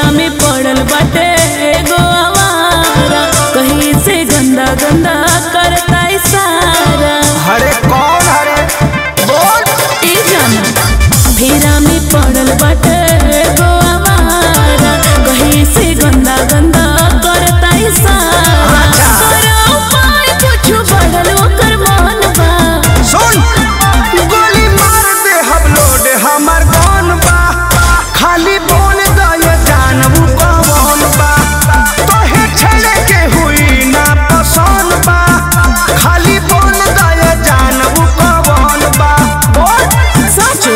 में पड़ल बाटे एगो आवारा कहीं से गंदा गंदा करता इशारा हरे कौन हरे बोल ई जाना फेरा में पड़ल बाटे एगो आवारा कहीं से गंदा गंदा करता इशारा अच्छा। करो उपाय कुछ बढ़ल ओकर मन बा सुन गोली मार दे हम लोड हमर कौन बा खाली बोल दे जानबू कौन बा तोहे छेड़े के हुई ना पसंद बा खाली बोल दे जानबू कौन बा बोल सचो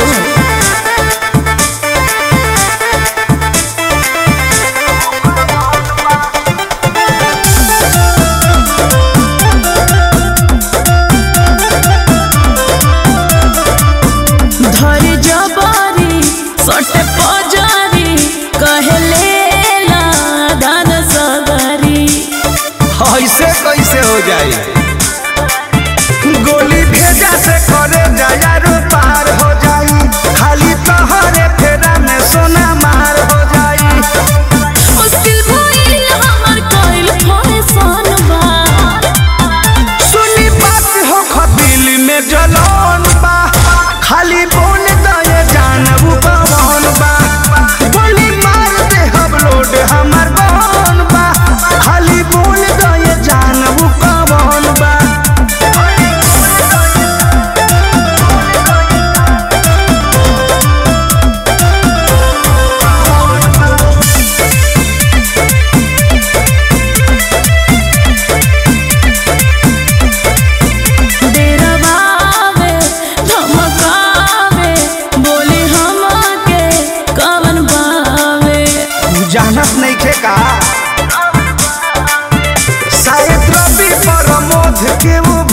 धर जबारी सटे पजारी कहले ला दान सगरी ऐसे कैसे हो जाए गोली भेजा से करे जायारो पार हो जाई खाली तोहरे फेरा में सोना मार हो जाई मुश्किल भइल हमर कइल फैशन बा सुनी बात हो खदिल में जलन बा खाली बोल दे जानबू कौन बा गोली मार दे हम लोड हमर कौन बा खाली बोल दे जानबू कौन बा डेरवावे धमकावे बोले हमके कवन बावे जानत नहीं खे का शायद रवि प्रमोद के वो